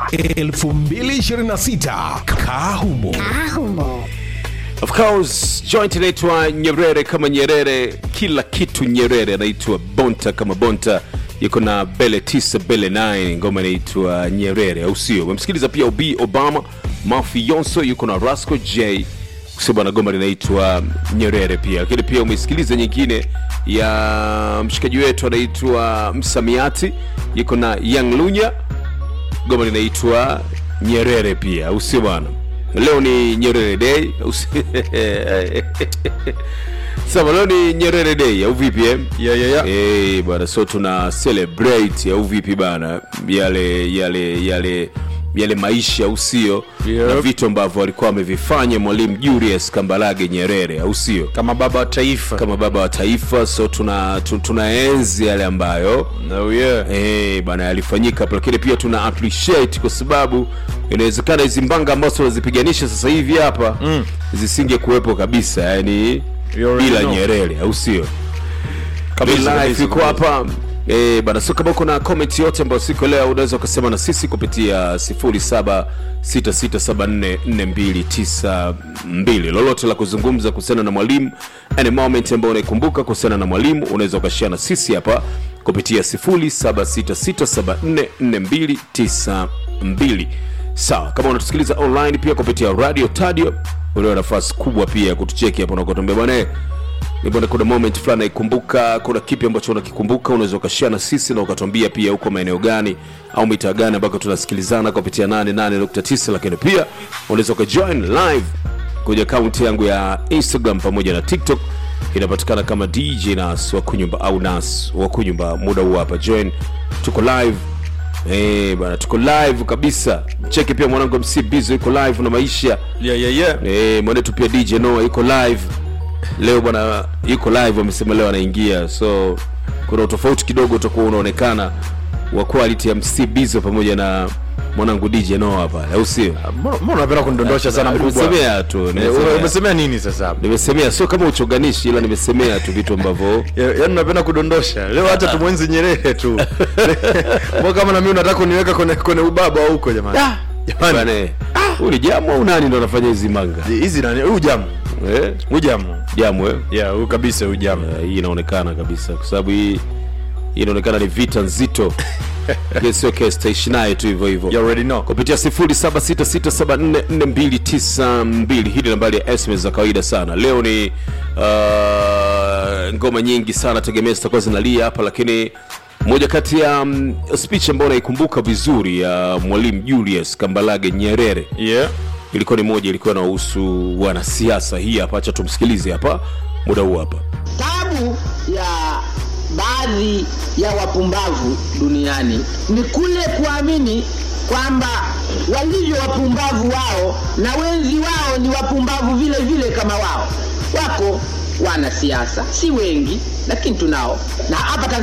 2026 Kahumo. Of course joint inaitwa Nyerere kama Nyerere, kila kitu Nyerere, anaitwa Bonta kama Bonta, yuko na Bele 9 Bele 9, ngoma inaitwa Nyerere, au sio? Umemsikiliza pia Obi Obama, Mafi Yonso yuko na Rasco J kusema na goma linaitwa Nyerere pia, lakini pia umesikiliza nyingine ya mshikaji wetu anaitwa Msamiati yuko na Young Lunya, goma linaitwa Nyerere pia, au sio bwana? Leo ni Nyerere Day au si- Sawa, leo ni Nyerere Day au vipi eh? Yeah, yeah, yeah. Eh, bwana, so tuna celebrate au vipi bana, yale yale yale yale maisha au sio, Yep. na vitu ambavyo alikuwa amevifanya Mwalimu Julius Kambarage Nyerere au sio, kama baba wa taifa kama baba wa taifa. So tuna tu- tunaenzi yale ambayo oh, yeah. Eh, bana yalifanyika hapo, lakini pia tuna appreciate kwa sababu inawezekana hizi mbanga ambazo tunazipiganisha sasa hivi hapa mm. zisinge kuwepo kabisa, yani You already bila know. Nyerere, au sio? Kabisa, Live kabisa, iko kabisa. hapa eh, bana. So kama kuna comment yote ambayo siku leo unaweza ukasema na sisi kupitia 0766744292 lolote la kuzungumza kuhusiana na mwalimu, any moment ambayo unaikumbuka kuhusiana na mwalimu, unaweza ukashare na sisi hapa kupitia 0766744292 sawa. Kama unatusikiliza online pia kupitia radio tadio, unao nafasi kubwa pia ya kutucheki hapo na kutuambia bwana eh, Nibona kuna moment fulani naikumbuka, kuna kipi ambacho unakikumbuka, unaweza ukashare na sisi na ukatuambia pia huko maeneo gani au mitaa gani ambako tunasikilizana kupitia 88.9, lakini pia unaweza ukajoin live kwenye akaunti yangu ya Instagram pamoja na TikTok inapatikana kama DJ Nas wa kunyumba au Nas wa kunyumba. Muda huu hapa join, tuko live Eh, bana tuko live kabisa. Cheki pia mwanangu MC Bizo yuko live na maisha Yeah, yeah, yeah. Eh, mwanetu pia DJ Noah iko live leo bwana, yuko live, amesema leo anaingia, so kuna utofauti kidogo utakuwa unaonekana wa quality ya MC Bizo pamoja na mwanangu DJ Noah pale, au sio? Mbona mbona unapenda kunidondosha sana mkubwa? Nimesemea tu, Eh, nimesemea. Umesemea nini sasa hapa? Nimesemea sio kama uchonganishi, ila nimesemea tu vitu ambavyo Ya- Yaani unapenda kudondosha. Leo acha tumwenzi Nyerere tu. Mbona kama na mimi unataka kuniweka kwenye kwenye ubaba huko jamani? Jamani. bwana, eh, huyu ni jamu au nani ndo anafanya hizi manga Hizi nani? Huyu jamu. eh? Huyu jamu. Jamu eh? Yeah, huyu kabisa huyu jamu. Eh, hii inaonekana kabisa kwa sababu hii hii inaonekana ni vita nzito Lakini sio kesi tutaishi naye tu hivyo hivyo You already know. kupitia 0766744292 hii ni nambari ya SMS za kawaida sana leo ni uh, ngoma nyingi sana tegemea zitakuwa zinalia hapa lakini moja kati ya um, speech ambayo naikumbuka vizuri ya mwalimu Julius Kambarage Nyerere Yeah. ilikuwa ni moja ilikuwa inahusu wanasiasa hii hapa acha tumsikilize hapa muda huu hapa Tabu ya baadhi ya wapumbavu duniani ni kule kuamini kwamba walivyo wapumbavu wao na wenzi wao ni wapumbavu vile vile kama wao. Wako wanasiasa, si wengi, lakini tunao na hapa